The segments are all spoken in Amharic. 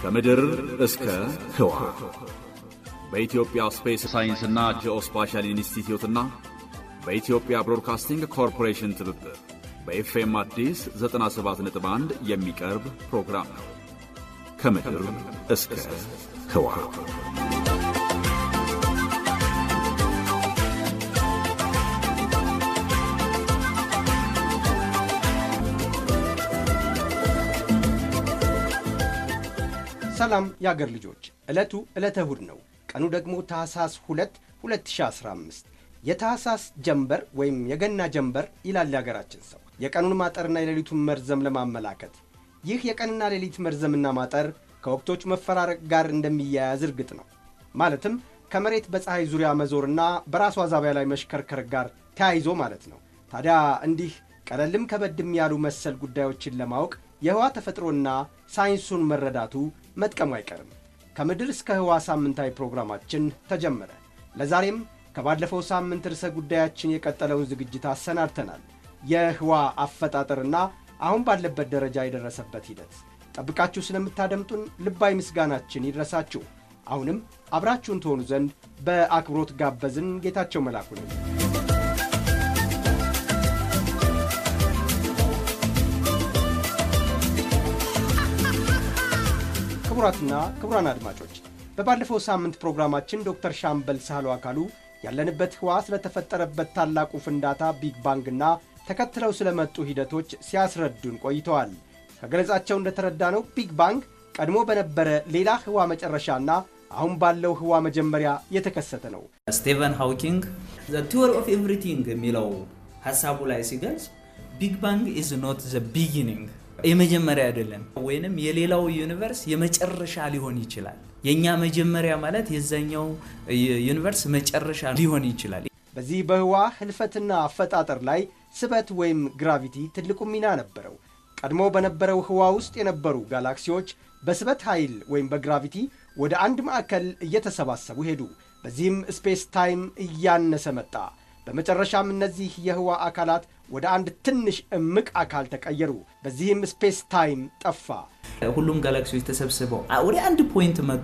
ከምድር እስከ ህዋ በኢትዮጵያ ስፔስ ሳይንስና ጂኦስፓሻል ኢንስቲትዩትና በኢትዮጵያ ብሮድካስቲንግ ኮርፖሬሽን ትብብር በኤፍኤም አዲስ 97.1 የሚቀርብ ፕሮግራም ነው። ከምድር እስከ ህዋ ሰላም የአገር ልጆች፣ ዕለቱ ዕለተ እሁድ ነው። ቀኑ ደግሞ ታህሳስ 2 2015 የታህሳስ ጀንበር ወይም የገና ጀንበር ይላል የአገራችን ሰው የቀኑን ማጠርና የሌሊቱን መርዘም ለማመላከት። ይህ የቀንና ሌሊት መርዘምና ማጠር ከወቅቶች መፈራረቅ ጋር እንደሚያያዝ እርግጥ ነው። ማለትም ከመሬት በፀሐይ ዙሪያ መዞርና በራሷ ዛቢያ ላይ መሽከርከር ጋር ተያይዞ ማለት ነው። ታዲያ እንዲህ ቀለልም ከበድም ያሉ መሰል ጉዳዮችን ለማወቅ የህዋ ተፈጥሮና ሳይንሱን መረዳቱ መጥቀሙ አይቀርም። ከምድር እስከ ህዋ ሳምንታዊ ፕሮግራማችን ተጀመረ። ለዛሬም ከባለፈው ሳምንት ርዕሰ ጉዳያችን የቀጠለውን ዝግጅት አሰናድተናል። የህዋ አፈጣጠርና አሁን ባለበት ደረጃ የደረሰበት ሂደት ጠብቃችሁ ስለምታደምጡን ልባዊ ምስጋናችን ይድረሳችሁ። አሁንም አብራችሁን ትሆኑ ዘንድ በአክብሮት ጋበዝን። ጌታቸው መላኩ ነው። ክቡራትና ክቡራን አድማጮች በባለፈው ሳምንት ፕሮግራማችን ዶክተር ሻምበል ሳህሉ አካሉ ያለንበት ህዋ ስለተፈጠረበት ታላቁ ፍንዳታ ቢግ ባንግና ተከትለው ስለመጡ ሂደቶች ሲያስረዱን ቆይተዋል። ከገለጻቸው እንደተረዳነው ቢግ ባንግ ቀድሞ በነበረ ሌላ ህዋ መጨረሻና አሁን ባለው ህዋ መጀመሪያ የተከሰተ ነው። ስቴቨን ሃውኪንግ ዘ ቲዎሪ ኦፍ ኤቭሪቲንግ የሚለው ሀሳቡ ላይ ሲገልጽ ቢግ ባንግ ኢዝ ኖት ዘ ቢጊኒንግ የመጀመሪያ አይደለም፣ ወይንም የሌላው ዩኒቨርስ የመጨረሻ ሊሆን ይችላል። የእኛ መጀመሪያ ማለት የዛኛው ዩኒቨርስ መጨረሻ ሊሆን ይችላል። በዚህ በህዋ ህልፈትና አፈጣጠር ላይ ስበት ወይም ግራቪቲ ትልቁ ሚና ነበረው። ቀድሞ በነበረው ህዋ ውስጥ የነበሩ ጋላክሲዎች በስበት ኃይል ወይም በግራቪቲ ወደ አንድ ማዕከል እየተሰባሰቡ ሄዱ። በዚህም ስፔስ ታይም እያነሰ መጣ። በመጨረሻም እነዚህ የህዋ አካላት ወደ አንድ ትንሽ እምቅ አካል ተቀየሩ። በዚህም ስፔስ ታይም ጠፋ። ሁሉም ጋላክሲዎች ተሰብስበው ወደ አንድ ፖይንት መጡ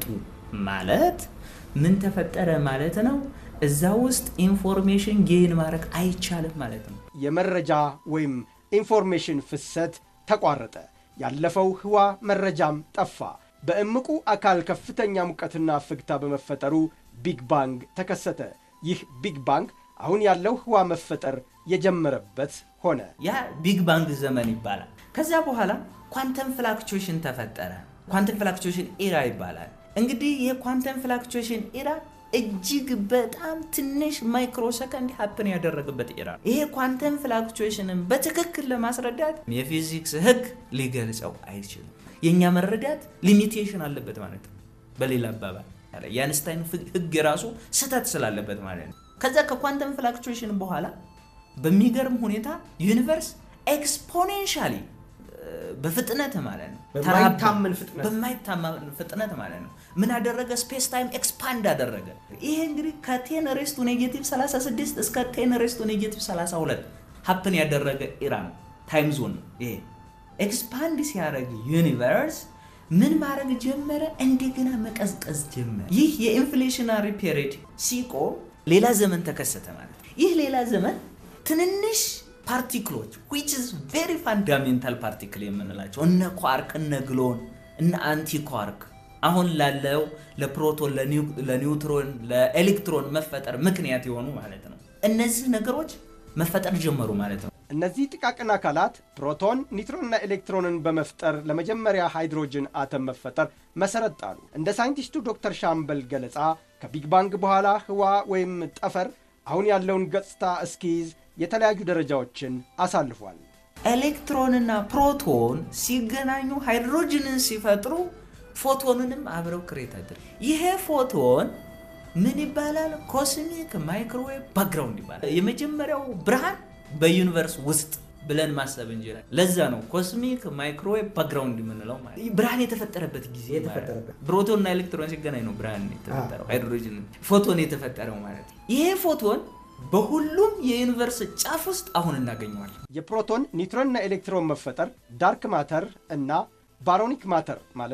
ማለት ምን ተፈጠረ ማለት ነው? እዛ ውስጥ ኢንፎርሜሽን ጌን ማድረግ አይቻልም ማለት ነው። የመረጃ ወይም ኢንፎርሜሽን ፍሰት ተቋረጠ። ያለፈው ህዋ መረጃም ጠፋ። በእምቁ አካል ከፍተኛ ሙቀትና ፍግታ በመፈጠሩ ቢግ ባንግ ተከሰተ። ይህ ቢግ ባንግ አሁን ያለው ህዋ መፈጠር የጀመረበት ሆነ። ያ ቢግ ባንግ ዘመን ይባላል። ከዛ በኋላ ኳንተም ፍላክቹዌሽን ተፈጠረ። ኳንተም ፍላክቹዌሽን ኢራ ይባላል። እንግዲህ የኳንተም ፍላክቹዌሽን ኢራ እጅግ በጣም ትንሽ ማይክሮ ሰከንድ ሀፕን ያደረገበት ኢራ ነው። ይሄ ኳንተም ፍላክቹዌሽንን በትክክል ለማስረዳት የፊዚክስ ህግ ሊገልጸው አይችልም። የእኛ መረዳት ሊሚቴሽን አለበት ማለት ነው። በሌላ አባባል የአንስታይን ህግ የራሱ ስህተት ስላለበት ማለት ነው። ከዛ ከኳንተም ፍላክቹዌሽን በኋላ በሚገርም ሁኔታ ዩኒቨርስ ኤክስፖኔንሻሊ በፍጥነት ማለት ነው በማይታመን ፍጥነት በማይታመን ፍጥነት ማለት ነው ምን አደረገ? ስፔስ ታይም ኤክስፓንድ አደረገ። ይሄ እንግዲህ ከቴን ሬስቱ ኔጌቲቭ 36 እስከ ቴን ሬስቱ ኔጌቲቭ 32 ሀፕን ያደረገ ኢራ ነው ታይም ዞን ነው። ይሄ ኤክስፓንድ ሲያደርግ ዩኒቨርስ ምን ማድረግ ጀመረ? እንደገና መቀዝቀዝ ጀመረ። ይህ የኢንፍሌሽናሪ ፔሪድ ሲቆም ሌላ ዘመን ተከሰተ ማለት ነው። ይህ ሌላ ዘመን ትንንሽ ፓርቲክሎች ዊች ኢዝ ቬሪ ፋንዳሜንታል ፓርቲክል የምንላቸው እነ ኳርክ፣ እነ ግሎን፣ እነ አንቲ ኳርክ አሁን ላለው ለፕሮቶን፣ ለኒውትሮን፣ ለኤሌክትሮን መፈጠር ምክንያት የሆኑ ማለት ነው። እነዚህ ነገሮች መፈጠር ጀመሩ ማለት ነው። እነዚህ ጥቃቅን አካላት ፕሮቶን፣ ኒውትሮንና ኤሌክትሮንን በመፍጠር ለመጀመሪያ ሃይድሮጅን አተም መፈጠር መሰረት ጣሉ። እንደ ሳይንቲስቱ ዶክተር ሻምበል ገለጻ ከቢግ ባንግ በኋላ ህዋ ወይም ጠፈር አሁን ያለውን ገጽታ እስኪይዝ የተለያዩ ደረጃዎችን አሳልፏል። ኤሌክትሮንና ፕሮቶን ሲገናኙ ሃይድሮጅንን ሲፈጥሩ ፎቶንንም አብረው ክሬት አድር ይሄ ፎቶን ምን ይባላል? ኮስሚክ ማይክሮዌቭ ባክግራውንድ ይባላል። የመጀመሪያው ብርሃን በዩኒቨርስ ውስጥ ብለን ማሰብ እንችላለን። ለዛ ነው ኮስሚክ ማይክሮዌቭ ባክግራውንድ የምንለው ማለት ብርሃን የተፈጠረበት ጊዜ ፕሮቶንና ኤሌክትሮን ሲገናኝ ነው ብርሃን የተፈጠረው፣ ሃይድሮጅን ፎቶን የተፈጠረው ማለት ነው። ይሄ ፎቶን በሁሉም የዩኒቨርስ ጫፍ ውስጥ አሁን እናገኘዋለን። የፕሮቶን ኒውትሮንና ኤሌክትሮን መፈጠር ዳርክ ማተር እና ባሮኒክ ማተር ማለትም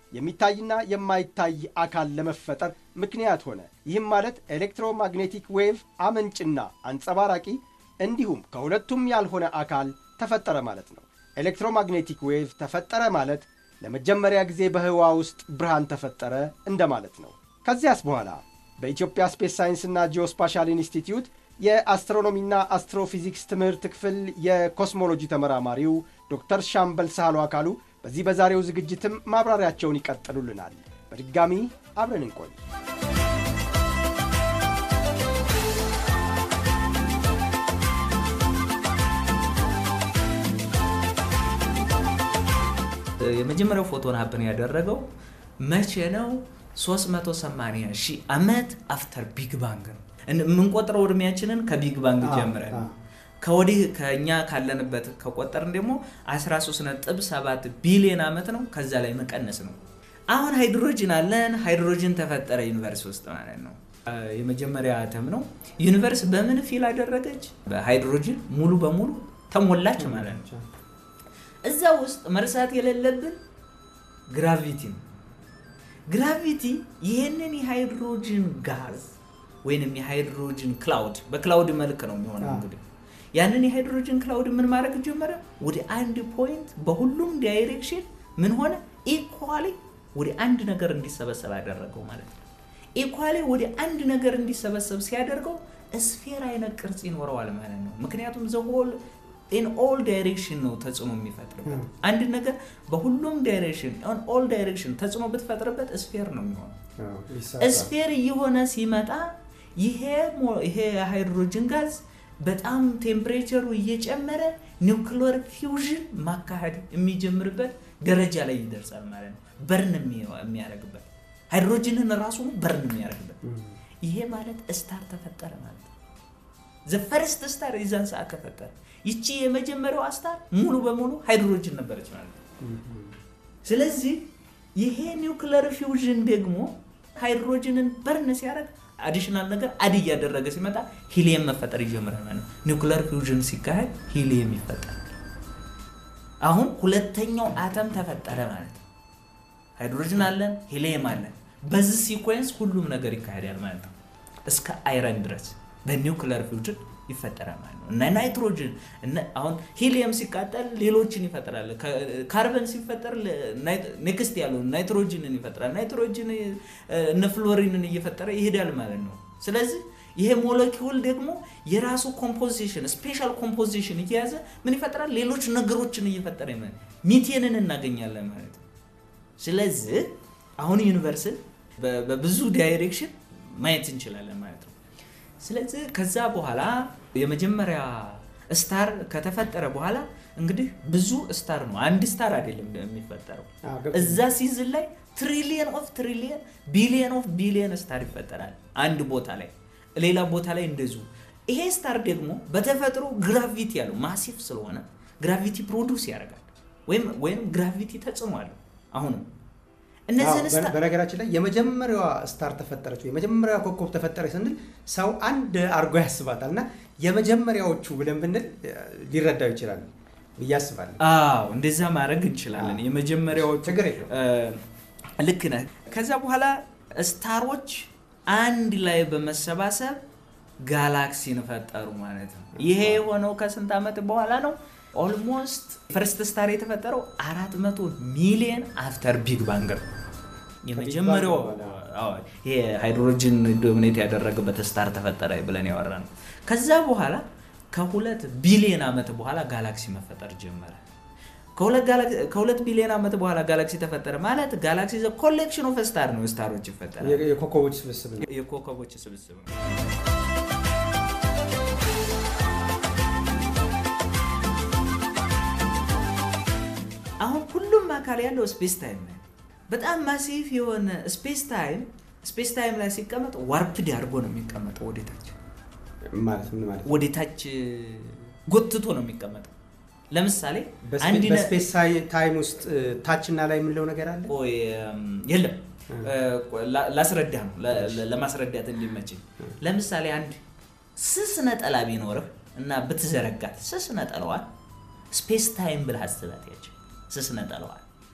የሚታይና የማይታይ አካል ለመፈጠር ምክንያት ሆነ። ይህም ማለት ኤሌክትሮማግኔቲክ ዌቭ አመንጭና አንጸባራቂ እንዲሁም ከሁለቱም ያልሆነ አካል ተፈጠረ ማለት ነው። ኤሌክትሮማግኔቲክ ዌቭ ተፈጠረ ማለት ለመጀመሪያ ጊዜ በህዋ ውስጥ ብርሃን ተፈጠረ እንደማለት ነው። ከዚያስ በኋላ በኢትዮጵያ ስፔስ ሳይንስና ጂኦስፓሻል ኢንስቲትዩት የአስትሮኖሚና አስትሮፊዚክስ ትምህርት ክፍል የኮስሞሎጂ ተመራማሪው ዶክተር ሻምበል ሳህሉ አካሉ በዚህ በዛሬው ዝግጅትም ማብራሪያቸውን ይቀጥሉልናል። በድጋሚ አብረን እንቆይ። የመጀመሪያው ፎቶን ሀፕን ያደረገው መቼ ነው? 380 ሺህ ዓመት አፍተር ቢግ ባንግ ነው። የምንቆጥረው እድሜያችንን ከቢግ ባንግ ጀምረን ከወዲህ ከእኛ ካለንበት ከቆጠርን ደግሞ 13.7 ቢሊዮን ዓመት ነው። ከዛ ላይ መቀነስ ነው። አሁን ሃይድሮጅን አለን። ሃይድሮጅን ተፈጠረ ዩኒቨርስ ውስጥ ማለት ነው። የመጀመሪያ አተም ነው። ዩኒቨርስ በምን ፊል አደረገች? በሃይድሮጅን ሙሉ በሙሉ ተሞላች ማለት ነው። እዛ ውስጥ መርሳት የሌለብን ግራቪቲ ነው። ግራቪቲ ይህንን የሃይድሮጅን ጋዝ ወይንም የሃይድሮጅን ክላውድ በክላውድ መልክ ነው የሚሆነው እንግዲህ ያንን የሃይድሮጅን ክላውድ ምን ማድረግ ጀመረ? ወደ አንድ ፖይንት በሁሉም ዳይሬክሽን ምን ሆነ? ኢኳሊ ወደ አንድ ነገር እንዲሰበሰብ ያደረገው ማለት ነው። ኢኳሊ ወደ አንድ ነገር እንዲሰበሰብ ሲያደርገው ስፌር አይነት ቅርጽ ይኖረዋል ማለት ነው። ምክንያቱም ዘሆል ኢን ኦል ዳይሬክሽን ነው ተጽዕኖ የሚፈጥርበት። አንድ ነገር በሁሉም ዳይሬክሽን ኦን ኦል ዳይሬክሽን ተጽዕኖ ብትፈጥርበት ስፌር ነው የሚሆነው። ስፌር እየሆነ ሲመጣ ይሄ ይሄ የሃይድሮጅን ጋዝ በጣም ቴምፕሬቸሩ እየጨመረ ኒውክሊየር ፊውዥን ማካሄድ የሚጀምርበት ደረጃ ላይ ይደርሳል ማለት ነው። በርን የሚያደርግበት ሃይድሮጅንን ራሱ በርን የሚያደርግበት ይሄ ማለት ስታር ተፈጠረ ማለት ነው። ዘፈርስት ስታር የዛን ሰዓት ተፈጠረ። ይቺ የመጀመሪያዋ ስታር ሙሉ በሙሉ ሃይድሮጅን ነበረች ማለት ነው። ስለዚህ ይሄ ኒውክሊየር ፊውዥን ደግሞ ሃይድሮጅንን በርን ሲያደርግ አዲሽናል ነገር አድ እያደረገ ሲመጣ ሂሊየም መፈጠር ይጀምራል ማለት ነው። ኒውክሊየር ፊውዥን ሲካሄድ ሂሊየም ይፈጠራል። አሁን ሁለተኛው አተም ተፈጠረ ማለት ነው። ሃይድሮጅን አለን፣ ሂሊየም አለን። በዚህ ሲኮንስ ሁሉም ነገር ይካሄዳል ማለት ነው። እስከ አይረን ድረስ በኒውክሊየር ፊውዥን ይፈጠራል ማለት ነው። እና ናይትሮጅን አሁን ሂሊየም ሲቃጠል ሌሎችን ይፈጥራል። ካርበን ሲፈጠር ኔክስት ያለው ናይትሮጅንን ይፈጥራል። ናይትሮጅን እነ ፍሎሪንን እየፈጠረ ይሄዳል ማለት ነው። ስለዚህ ይሄ ሞለኪውል ደግሞ የራሱ ኮምፖዚሽን ስፔሻል ኮምፖዚሽን እየያዘ ምን ይፈጥራል? ሌሎች ነገሮችን እየፈጠረ ሚቴንን እናገኛለን ማለት ነው። ስለዚህ አሁን ዩኒቨርስን በብዙ ዳይሬክሽን ማየት እንችላለን ማለት ነው። ስለዚህ ከዛ በኋላ የመጀመሪያ ስታር ከተፈጠረ በኋላ እንግዲህ ብዙ ስታር ነው፣ አንድ ስታር አይደለም የሚፈጠረው። እዛ ሲዝን ላይ ትሪሊየን ኦፍ ትሪሊየን ቢሊየን ኦፍ ቢሊየን ስታር ይፈጠራል አንድ ቦታ ላይ፣ ሌላ ቦታ ላይ እንደዚሁ። ይሄ ስታር ደግሞ በተፈጥሮ ግራቪቲ ያለው ማሲፍ ስለሆነ ግራቪቲ ፕሮዱስ ያደርጋል ወይም ወይም ግራቪቲ ተጽዕኖ አለው አሁንም በነገራችን ላይ የመጀመሪያዋ ስታር ተፈጠረች ወይ የመጀመሪያዋ ኮከብ ተፈጠረች ስንል ሰው አንድ አርጎ ያስባታል እና የመጀመሪያዎቹ ብለን ብንል ሊረዳው ይችላል ብዬ አስባለሁ። አዎ እንደዛ ማድረግ እንችላለን። የመጀመሪያዎቹ ችግር የለውም። ልክ ነህ። ከዛ በኋላ ስታሮች አንድ ላይ በመሰባሰብ ጋላክሲን ፈጠሩ ማለት ነው። ይሄ የሆነው ከስንት ዓመት በኋላ ነው? ኦልሞስት ፈርስት ስታር የተፈጠረው 400 ሚሊዮን አፍተር ቢግ ባንግ ነው። የመጀመሪያው ይሄ ሃይድሮጅን ዶሚኔት ያደረገበት ስታር ተፈጠረ ብለን ያወራ ነው። ከዛ በኋላ ከሁለት ቢሊዮን ዓመት በኋላ ጋላክሲ መፈጠር ጀመረ። ከሁለት ቢሊዮን ዓመት በኋላ ጋላክሲ ተፈጠረ ማለት ጋላክሲ ኮሌክሽን ኦፍ ስታር ነው። ስታሮች ይፈጠራል። የኮከቦች ስብስብ ነው። የኮከቦች ስብስብ ነው። አሁን ሁሉም አካል ያለው ስፔስ ታይም ነው። በጣም ማሲፍ የሆነ ስፔስ ታይም ስፔስ ታይም ላይ ሲቀመጥ ዋርፕድ አድርጎ ነው የሚቀመጠው። ወደታች ማለት ምን ማለት ነው? ወደታች ጎትቶ ነው የሚቀመጠው። ለምሳሌ በስፔስ ታይም ውስጥ ታችና ላይ የምንለው ነገር አለ? ቆይ የለም፣ ላስረዳ ነው ለማስረዳት እንዲመችኝ። ለምሳሌ አንድ ስስ ነጠላ ቢኖርህ እና ብትዘረጋት ስስ ነጠለዋል ስፔስ ታይም ብለህ አስባት። ያቸው ስስ ነጠለዋል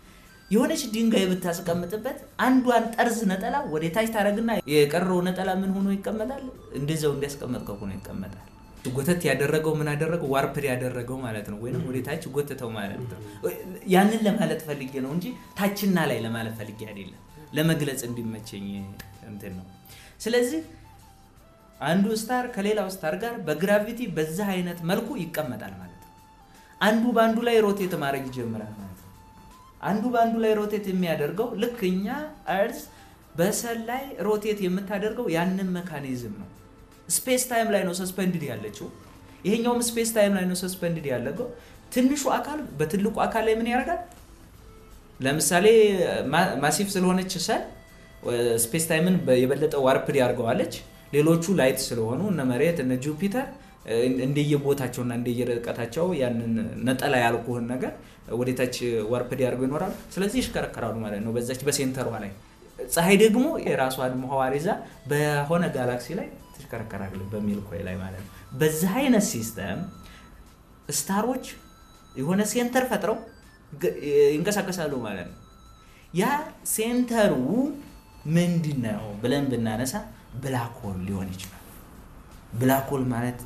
የሆነች ድንጋይ ብታስቀምጥበት አንዷን ጠርዝ ነጠላ ወደ ታች ታደረግና የቀረው ነጠላ ምን ሆኖ ይቀመጣል? እንደዛው እንዲያስቀመጥከው ሆኖ ይቀመጣል። ጎተት ያደረገው ምን አደረገው? ዋርፕድ ያደረገው ማለት ነው። ወይም ወደ ታች ጎትተው ማለት ነው። ያንን ለማለት ፈልጌ ነው እንጂ ታችና ላይ ለማለት ፈልጌ አይደለም። ለመግለጽ እንዲመቸኝ እንትን ነው። ስለዚህ አንዱ ስታር ከሌላው ስታር ጋር በግራቪቲ በዛ አይነት መልኩ ይቀመጣል ማለት ነው። አንዱ በአንዱ ላይ ሮቴት ማድረግ ይጀምራል ማለት ነው። አንዱ በአንዱ ላይ ሮቴት የሚያደርገው ልክ እኛ እርዝ በሰል ላይ ሮቴት የምታደርገው ያንን መካኒዝም ነው። ስፔስ ታይም ላይ ነው ሰስፐንድድ ያለችው። ይሄኛውም ስፔስ ታይም ላይ ነው ሰስፐንድድ ያለገው። ትንሹ አካል በትልቁ አካል ላይ ምን ያደርጋል? ለምሳሌ ማሲፍ ስለሆነች ሰል ስፔስ ታይምን የበለጠ ዋርፕድ ያርገዋለች። ሌሎቹ ላይት ስለሆኑ እነ መሬት እነ ጁፒተር እንደየቦታቸውና እንደየርቀታቸው ያንን ነጠላ ያልኩህን ነገር ወደታች ዋርፕድ ያርገው ይኖራሉ። ስለዚህ ይሽከረከራሉ ማለት ነው በዛች በሴንተሯ ላይ። ፀሐይ ደግሞ የራሷን ምህዋር ይዛ በሆነ ጋላክሲ ላይ ትሽከረከራል በሚልኮ ላይ ማለት ነው። በዚህ አይነት ሲስተም ስታሮች የሆነ ሴንተር ፈጥረው ይንቀሳቀሳሉ ማለት ነው። ያ ሴንተሩ ምንድን ነው ብለን ብናነሳ ብላክ ሆል ሊሆን ይችላል። ብላክ ሆል ማለት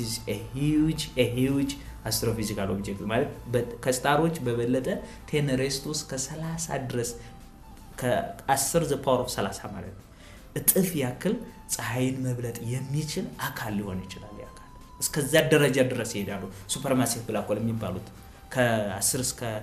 ሂውጅ አስትሮፊዚካል ኦብጀክት ማለት ከስታሮች በበለጠ ቴን ሬስት ውስጥ ከ30 ድረስ ከ10 ዘ ፓወር ኦፍ 30 ማለት ነው እጥፍ ያክል ፀሐይን መብለጥ የሚችል አካል ሊሆን ይችላል። አካል እስከዛ ደረጃ ድረስ ይሄዳሉ። ሱፐርማሲቭ ብላክ ሆል የሚባሉት ከ10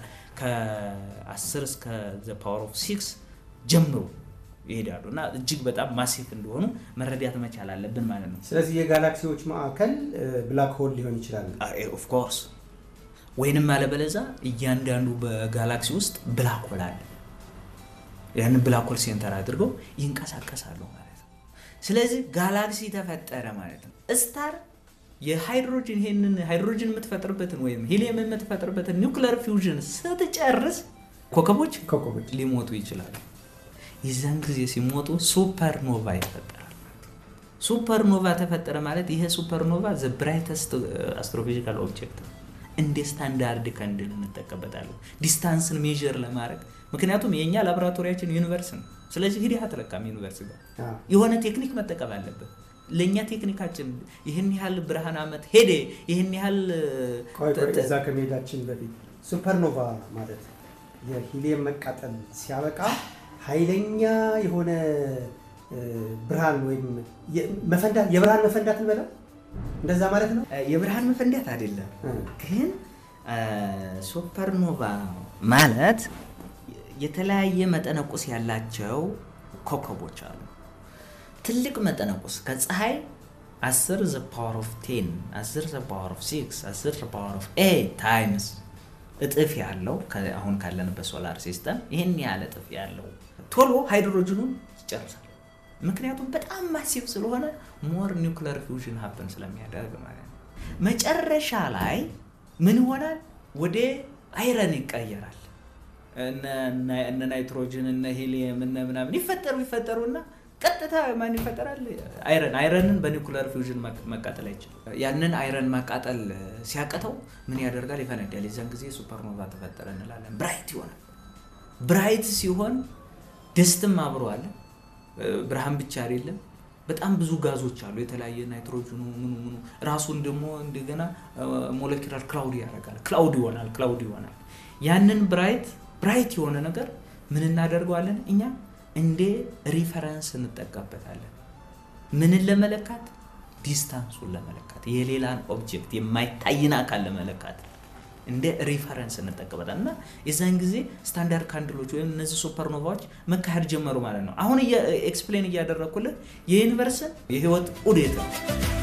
እስከ ዘ ፓወር ኦፍ ሲክስ ጀምሮ ይሄዳሉ እና እጅግ በጣም ማሲፍ እንደሆኑ መረዳት መቻል አለብን ማለት ነው። ስለዚህ የጋላክሲዎች ማዕከል ብላክ ሆል ሊሆን ይችላል። ኦፍኮርስ ወይንም አለበለዛ እያንዳንዱ በጋላክሲ ውስጥ ብላክ ሆል አለ። ያንን ብላክ ሆል ሴንተር አድርገው ይንቀሳቀሳሉ ማለት ነው። ስለዚህ ጋላክሲ ተፈጠረ ማለት ነው። ስታር የሃይድሮጅን ይሄንን ሃይድሮጅን የምትፈጥርበትን ወይም ሂሊየም የምትፈጥርበትን ኒውክለር ፊውዥን ስትጨርስ ኮከቦች ኮከቦች ሊሞቱ ይችላሉ። የዛን ጊዜ ሲሞቱ ሱፐርኖቫ ይፈጠራል። ሱፐርኖቫ ተፈጠረ ማለት ይሄ ሱፐርኖቫ ዘ ብራይተስት አስትሮፊዚካል ኦብጀክት ነው። እንደ ስታንዳርድ ከንድን እንጠቀበታለን ዲስታንስን ሜዥር ለማድረግ ምክንያቱም የእኛ ላቦራቶሪያችን ዩኒቨርስ ነው። ስለዚህ ሂደህ አትለካም ዩኒቨርስ ጋር የሆነ ቴክኒክ መጠቀም አለብን። ለእኛ ቴክኒካችን ይህን ያህል ብርሃን ዓመት ሄደ ይህን ያህል እዛ ከመሄዳችን በፊት ሱፐርኖቫ ማለት የሂሊየም መቃጠል ሲያበቃ ኃይለኛ የሆነ ብርሃን ወይም መፈንዳት የብርሃን መፈንዳት እንበለው እንደዛ ማለት ነው። የብርሃን መፈንዳት አይደለም ግን ሱፐርኖቫ ማለት የተለያየ መጠነቁስ ያላቸው ኮከቦች አሉ። ትልቅ መጠነቁስ ከፀሐይ 10 ዘ ፓወር ኦፍ 10 10 ዘ ፓወር ኦፍ 6 10 ዘ ፓወር ኦፍ 8 ታይምስ እጥፍ ያለው አሁን ካለንበት ሶላር ሲስተም ይህን ያህል እጥፍ ያለው ቶሎ ሃይድሮጅኑን ይጨርሳል። ምክንያቱም በጣም ማሲቭ ስለሆነ ሞር ኒውክለር ፊውዥን ሀፕን ስለሚያደርግ ማለት ነው። መጨረሻ ላይ ምን ይሆናል? ወደ አይረን ይቀየራል። እነ ናይትሮጅን እነ ሂሊየም እነ ምናምን ይፈጠሩ ይፈጠሩና ቀጥታ ማን ይፈጠራል? አይረን አይረንን በኒውክለር ፊውዥን መቃጠል አይችልም። ያንን አይረን ማቃጠል ሲያቀተው ምን ያደርጋል? ይፈነዳል። የዛን ጊዜ ሱፐርኖቫ ተፈጠረ እንላለን። ብራይት ይሆናል። ብራይት ሲሆን ደስትም አብሮ አለ። ብርሃን ብቻ አይደለም፣ በጣም ብዙ ጋዞች አሉ። የተለያየ ናይትሮጅኑ ምኑ ምኑ ራሱን ደግሞ እንደገና ሞለኪላር ክላውድ ያደርጋል። ክላውድ ይሆናል። ክላውድ ይሆናል። ያንን ብራይት ብራይት የሆነ ነገር ምን እናደርገዋለን እኛ እንደ ሪፈረንስ እንጠቀምበታለን። ምንን ለመለካት? ዲስታንሱን ለመለካት የሌላን ኦብጀክት የማይታይን አካል ለመለካት እንደ ሪፈረንስ እንጠቀምበታለን። እና የዛን ጊዜ ስታንዳርድ ካንድሎች ወይም እነዚህ ሱፐርኖቫዎች መካሄድ ጀመሩ ማለት ነው። አሁን ኤክስፕሌን እያደረግኩልህ የዩኒቨርስን የህይወት ዑደት ነው።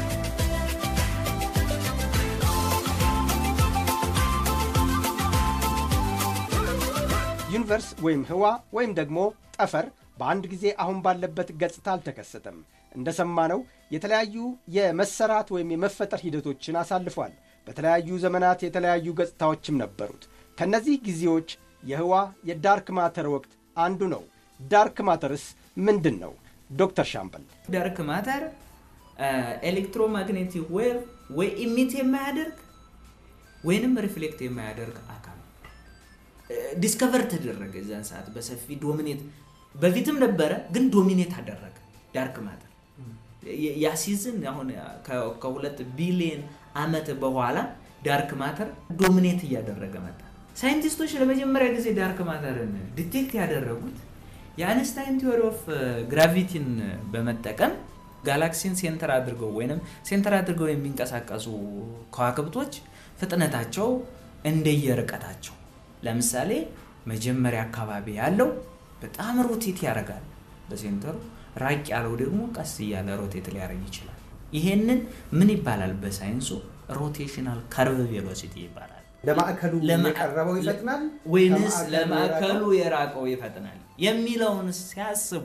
ዩኒቨርስ ወይም ህዋ ወይም ደግሞ ጠፈር በአንድ ጊዜ አሁን ባለበት ገጽታ አልተከሰተም። እንደሰማነው የተለያዩ የመሰራት ወይም የመፈጠር ሂደቶችን አሳልፏል። በተለያዩ ዘመናት የተለያዩ ገጽታዎችም ነበሩት። ከእነዚህ ጊዜዎች የህዋ የዳርክ ማተር ወቅት አንዱ ነው። ዳርክ ማተርስ ምንድን ነው? ዶክተር ሻምበል ዳርክ ማተር ኤሌክትሮማግኔቲክ ዌቭ ወይ ኢሚት የማያደርግ ወይንም ሪፍሌክት የማያደርግ አካል ዲስከቨር ተደረገ። እዛን ሰዓት በሰፊ ዶሚኔት በፊትም ነበረ፣ ግን ዶሚኔት አደረገ ዳርክ ማተር። ያ ሲዝን አሁን ከ- ከሁለት ቢሊዮን አመት በኋላ ዳርክ ማተር ዶሚኔት እያደረገ መጣ። ሳይንቲስቶች ለመጀመሪያ ጊዜ ዳርክ ማተርን ዲቴክት ያደረጉት የአንስታይን ቲዎሪ ኦፍ ግራቪቲን በመጠቀም ጋላክሲን ሴንተር አድርገው ወይም ሴንተር አድርገው የሚንቀሳቀሱ ከዋክብቶች ፍጥነታቸው እንደየርቀታቸው ለምሳሌ መጀመሪያ አካባቢ ያለው በጣም ሮቴት ያደርጋል በሴንተሩ፣ ራቅ ያለው ደግሞ ቀስ እያለ ሮቴት ሊያደርግ ይችላል። ይሄንን ምን ይባላል በሳይንሱ? ሮቴሽናል ከርቭ ቬሎሲቲ ይባላል። ለማዕከሉ ለማ- የቀረበው ይፈጥናል ወይንስ ከማዕከሉ ለማዕከሉ የራቀው? የራቀው ይፈጥናል የሚለውን ሲያስቡ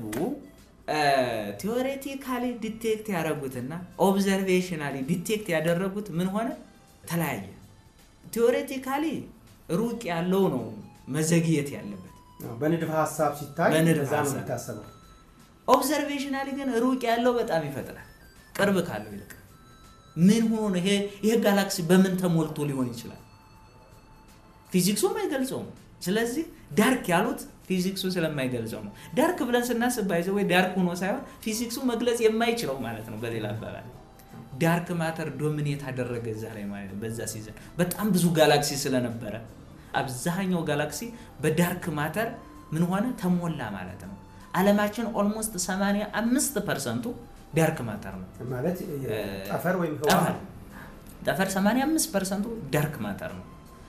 ቲዎሬቲካሊ ዲቴክት ያደረጉትና ኦብዘርቬሽናሊ ዲቴክት ያደረጉት ምን ሆነ? ተለያየ። ቲዎሬቲካሊ ሩቅ ያለው ነው መዘግየት ያለበት። አዎ፣ በንድፈ ሀሳብ ሲታይ በንድፈ በዛ ነው ሀሳብ። የሚታሰበው ኦብዘርቬሽናሊ ግን ሩቅ ያለው በጣም ይፈጥናል፣ ቅርብ ካለው ይልቅ። ምን ሆኖ ነው? ይሄ ይሄ ጋላክሲ በምን ተሞልቶ ሊሆን ይችላል? ፊዚክሱም አይገልጸውም። ስለዚህ ዳርክ ያሉት ፊዚክሱ ስለማይገልጸው ነው። ዳርክ ብለን ስናስብ ባይዘ ወይ ዳርክ ሆኖ ሳይሆን ፊዚክሱ መግለጽ የማይችለው ማለት ነው። በሌላ አባባል ዳርክ ማተር ዶሚኔት አደረገ እዛ ላይ ማለት ነው። በዛ ሲዘን በጣም ብዙ ጋላክሲ ስለነበረ አብዛኛው ጋላክሲ በዳርክ ማተር ምን ሆነ ተሞላ ማለት ነው። አለማችን ኦልሞስት 85 ፐርሰንቱ ዳርክ ማተር ነው። ማለት ጠፈር ወይም ህዋ ጠፈር ጠፈር 85 ፐርሰንቱ ዳርክ ማተር ነው።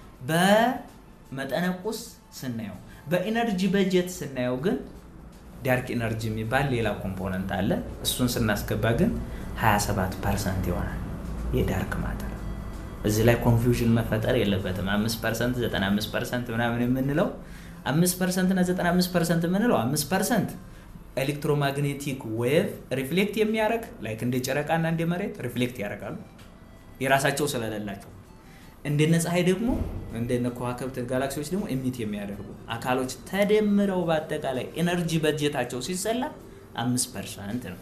በመጠነ ቁስ ስናየው፣ በኢነርጂ በጀት ስናየው ግን ዳርክ ኢነርጂ የሚባል ሌላ ኮምፖነንት አለ። እሱን ስናስገባ ግን 27 ፐርሰንት ይሆናል የዳርክ ማተር። እዚህ ላይ ኮንፊውዥን መፈጠር የለበትም። 5 ፐርሰንት 95 ፐርሰንት ምናምን የምንለው 5 ፐርሰንት እና 95 ፐርሰንት የምንለው 5 ፐርሰንት ኤሌክትሮማግኔቲክ ዌቭ ሪፍሌክት የሚያደርግ ላይክ እንደ ጨረቃና እንደ መሬት ሪፍሌክት ያደርጋሉ የራሳቸው ስለሌላቸው እንደነ ፀሐይ ደግሞ እንደነ ከዋክብት ጋላክሲዎች ደግሞ ኤሚት የሚያደርጉ አካሎች ተደምረው በአጠቃላይ ኤነርጂ በጀታቸው ሲሰላ አምስት ፐርሰንት ነው።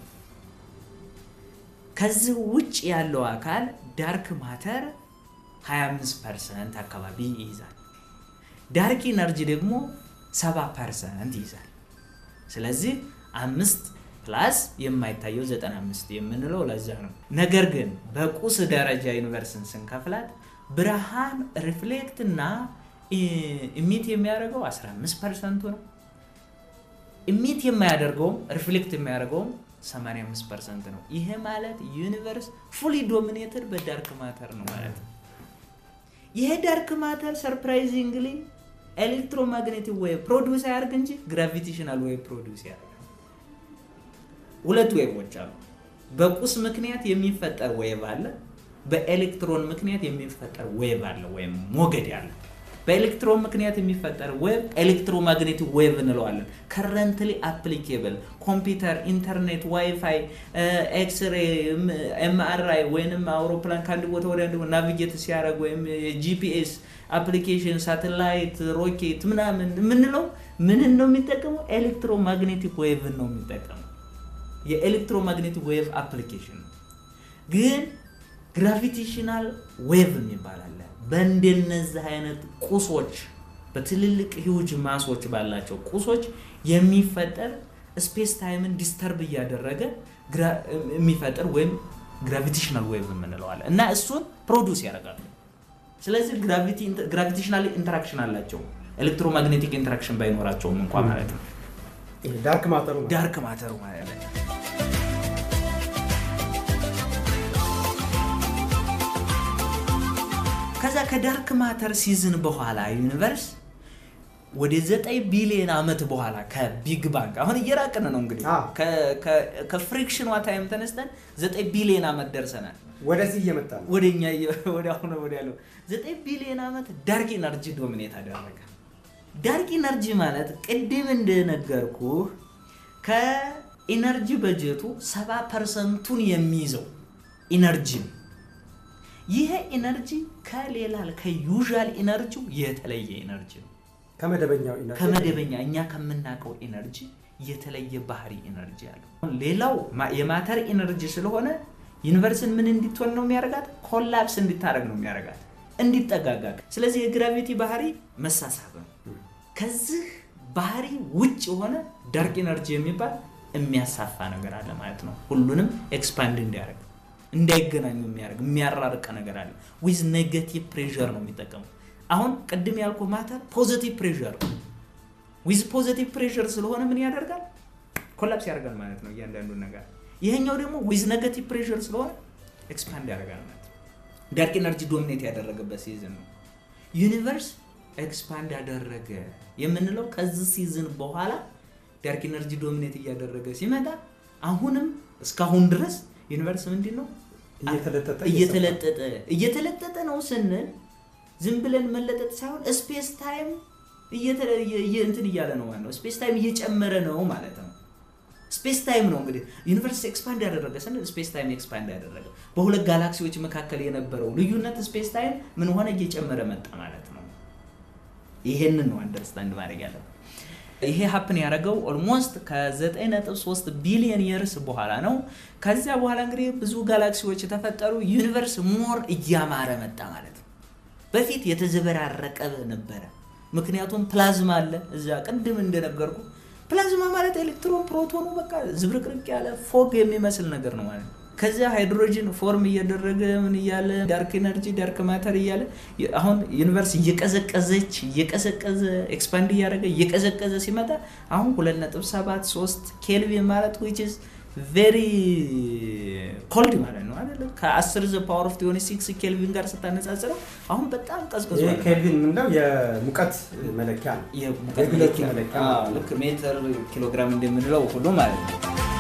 ከዚህ ውጭ ያለው አካል ዳርክ ማተር 25 ፐርሰንት አካባቢ ይይዛል። ዳርክ ኢነርጂ ደግሞ 70 ፐርሰንት ይይዛል። ስለዚህ አምስት ፕላስ የማይታየው 95 የምንለው ለዛ ነው። ነገር ግን በቁስ ደረጃ ዩኒቨርስን ስንከፍላት ብርሃን ሪፍሌክት እና ኢሚት የሚያደርገው 15 ፐርሰንቱ ነው። ኢሚት የማያደርገውም ሪፍሌክት የሚያደርገውም 85 ፐርሰንት ነው። ይሄ ማለት ዩኒቨርስ ፉሊ ዶሚኔትድ በዳርክ ማተር ነው ማለት ነው። ይሄ ዳርክ ማተር ሰርፕራይዚንግሊ ኤሌክትሮማግኔቲክ ዌቭ ፕሮዲውስ አያደርግ እንጂ ግራቪቴሽናል ዌቭ ፕሮዲውስ ያደርጋል። ሁለት ዌቮች አሉ። በቁስ ምክንያት የሚፈጠር ዌቭ አለ። በኤሌክትሮን ምክንያት የሚፈጠር ዌቭ አለ ወይም ሞገድ አለ። በኤሌክትሮን ምክንያት የሚፈጠር ዌቭ ኤሌክትሮማግኔቲክ ዌቭ እንለዋለን። ከረንትሊ አፕሊኬብል ኮምፒውተር፣ ኢንተርኔት፣ ዋይፋይ፣ ኤክስሬ፣ ኤምአርአይ ወይንም አውሮፕላን ከአንድ ቦታ ወደ አንድ ናቪጌት ሲያደርግ ወይም ጂፒኤስ አፕሊኬሽን፣ ሳተላይት፣ ሮኬት ምናምን የምንለው ምንን ነው የሚጠቀመው? ኤሌክትሮማግኔቲክ ዌቭን ነው የሚጠቀመው። የኤሌክትሮማግኔቲክ ዌቭ አፕሊኬሽን ነው። ግን ግራቪቴሽናል ዌቭ የሚባል አለ። በእንደነዚህ አይነት ቁሶች በትልልቅ ሂውጅ ማሶች ባላቸው ቁሶች የሚፈጠር ስፔስ ታይምን ዲስተርብ እያደረገ የሚፈጥር ወይም ግራቪቴሽናል ዌቭ የምንለዋለን እና እሱን ፕሮዲውስ ያደርጋሉ። ስለዚህ ግራቪቴሽናል ኢንተራክሽን አላቸው ኤሌክትሮማግኔቲክ ኢንተራክሽን ባይኖራቸውም እንኳ ማለት ነው። ዳርክ ማተሩ ማለት ነው። ዳርክ ማተሩ ማለት ነው። ከዛ ከዳርክ ማተር ሲዝን በኋላ ዩኒቨርስ ወደ ዘጠኝ ቢሊዮን ዓመት በኋላ ከቢግ ባንግ አሁን እየራቅን ነው እንግዲህ አዎ። ከፍሪክሽኗ ታይም ተነስተን ዘጠኝ ቢሊዮን ዓመት ደርሰናል። ወደዚህ እየመጣ ነው። ወደ እኛ ወደ አሁን ወደ ያለው ዘጠኝ ቢሊዮን ዓመት ዳርክ ኢነርጂ ዶሚኔት አደረገ። ዳርክ ኢነርጂ ማለት ቅድም እንደነገርኩህ ከኢነርጂ በጀቱ ሰባ ፐርሰንቱን የሚይዘው ኢነርጂ ነው። ይሄ ኢነርጂ ከሌላ ከዩዥዋል ኢነርጂው የተለየ ኢነርጂ ነው። ከመደበኛው ኢነርጂ ከመደበኛ እኛ ከምናውቀው ኢነርጂ የተለየ ባህሪ ኢነርጂ አለው። ሌላው ማ- የማተር ኢነርጂ ስለሆነ ዩኒቨርስን ምን እንዲትሆን ነው የሚያደርጋት? ኮላፕስ እንዲታረግ ነው የሚያደርጋት፣ እንዲጠጋጋ። ስለዚህ የግራቪቲ ባህሪ መሳሳብ ነው። ከዚህ ባህሪ ውጭ የሆነ ዳርክ ኤነርጂ የሚባል የሚያሳፋ ነገር አለ ማለት ነው። ሁሉንም ኤክስፓንድ እንዲያደርግ እንዳይገናኙ የሚያደርግ የሚያራርቀ ነገር አለ። ዊዝ ኔጋቲቭ ፕሬዠር ነው የሚጠቀሙ። አሁን ቅድም ያልኩ ማተር ፖዚቲቭ ፕሬዠር ዊዝ ፖዚቲቭ ፕሬዠር ስለሆነ ምን ያደርጋል? ኮላፕስ ያደርጋል ማለት ነው እያንዳንዱ ነገር። ይሄኛው ደግሞ ዊዝ ኔጋቲቭ ፕሬዠር ስለሆነ ኤክስፓንድ ያደርጋል ማለት ነው። ዳርክ ኤነርጂ ዶሚኔት ያደረገበት ሲዝን ነው። ዩኒቨርስ ኤክስፓንድ ያደረገ የምንለው ከዚህ ሲዝን በኋላ ዳርክ ኤነርጂ ዶሚኔት እያደረገ ሲመጣ አሁንም እስካሁን ድረስ ዩኒቨርስ ምንድን ነው እየተለጠጠ እየተለጠጠ እየተለጠጠ ነው ስንል ዝም ብለን መለጠጥ ሳይሆን ስፔስ ታይም እንትን እያለ ነው ማለት ነው። ስፔስ ታይም እየጨመረ ነው ማለት ነው። ስፔስ ታይም ነው እንግዲህ ዩኒቨርስ ኤክስፓንድ ያደረገ ስንል ስፔስ ታይም ኤክስፓንድ ያደረገ በሁለት ጋላክሲዎች መካከል የነበረው ልዩነት ስፔስ ታይም ምን ሆነ እየጨመረ መጣ ማለት ነው። ይሄንን ነው አንደርስታንድ ማድረግ ያለው። ይሄ ሀፕን ያደረገው ኦልሞስት ከ9.3 ቢሊዮን የርስ በኋላ ነው። ከዚያ በኋላ እንግዲህ ብዙ ጋላክሲዎች የተፈጠሩ ዩኒቨርስ ሞር እያማረ መጣ ማለት ነው። በፊት የተዘበራረቀ ነበረ። ምክንያቱም ፕላዝማ አለ እዛ ቅድም እንደነገርኩ ፕላዝማ ማለት ኤሌክትሮን ፕሮቶኑ በቃ ዝብርቅርቅ ያለ ፎግ የሚመስል ነገር ነው ማለት ነው። ከዚያ ሃይድሮጅን ፎርም እያደረገ ምን እያለ ዳርክ ኤነርጂ ዳርክ ማተር እያለ አሁን ዩኒቨርስ እየቀዘቀዘች እየቀዘቀዘ ኤክስፓንድ እያደረገ እየቀዘቀዘ ሲመጣ አሁን 2.73 ኬልቪን ማለት ዊች ኢዝ ቬሪ ኮልድ ማለት ነው አይደለ? ከ10 ዘ ፓወር ኦፍ ቲዮኒ ሲክስ ኬልቪን ጋር ስታነጻጽረው አሁን በጣም ቀዝቅዟል። ይህ ኬልቪን የምንለው የሙቀት መለኪያ ነው። የሙቀት የግለቱ መለኪያ መለኪያ አዎ፣ ማለት ነው። ልክ ሜትር ኪሎግራም እንደምንለው ሁሉ ማለት ነው።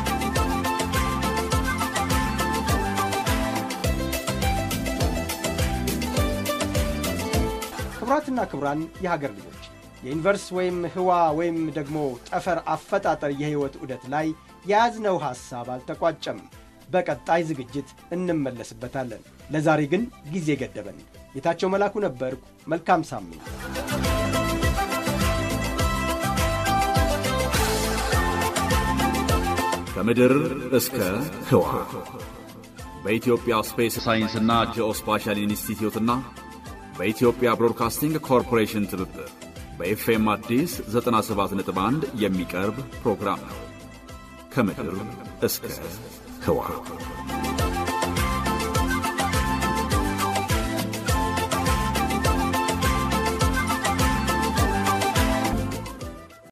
ክቡራትና ክቡራን የሀገር ልጆች የዩኒቨርስ ወይም ህዋ ወይም ደግሞ ጠፈር አፈጣጠር የህይወት ዑደት ላይ የያዝነው ሐሳብ አልተቋጨም። በቀጣይ ዝግጅት እንመለስበታለን። ለዛሬ ግን ጊዜ ገደበን። ጌታቸው መላኩ ነበርኩ። መልካም ሳምንት። ከምድር እስከ ህዋ በኢትዮጵያ ስፔስ ሳይንስና ጂኦስፓሻል ኢንስቲትዩትና በኢትዮጵያ ብሮድካስቲንግ ኮርፖሬሽን ትብብር በኤፍኤም አዲስ 97.1 የሚቀርብ ፕሮግራም ነው። ከምድር እስከ ህዋ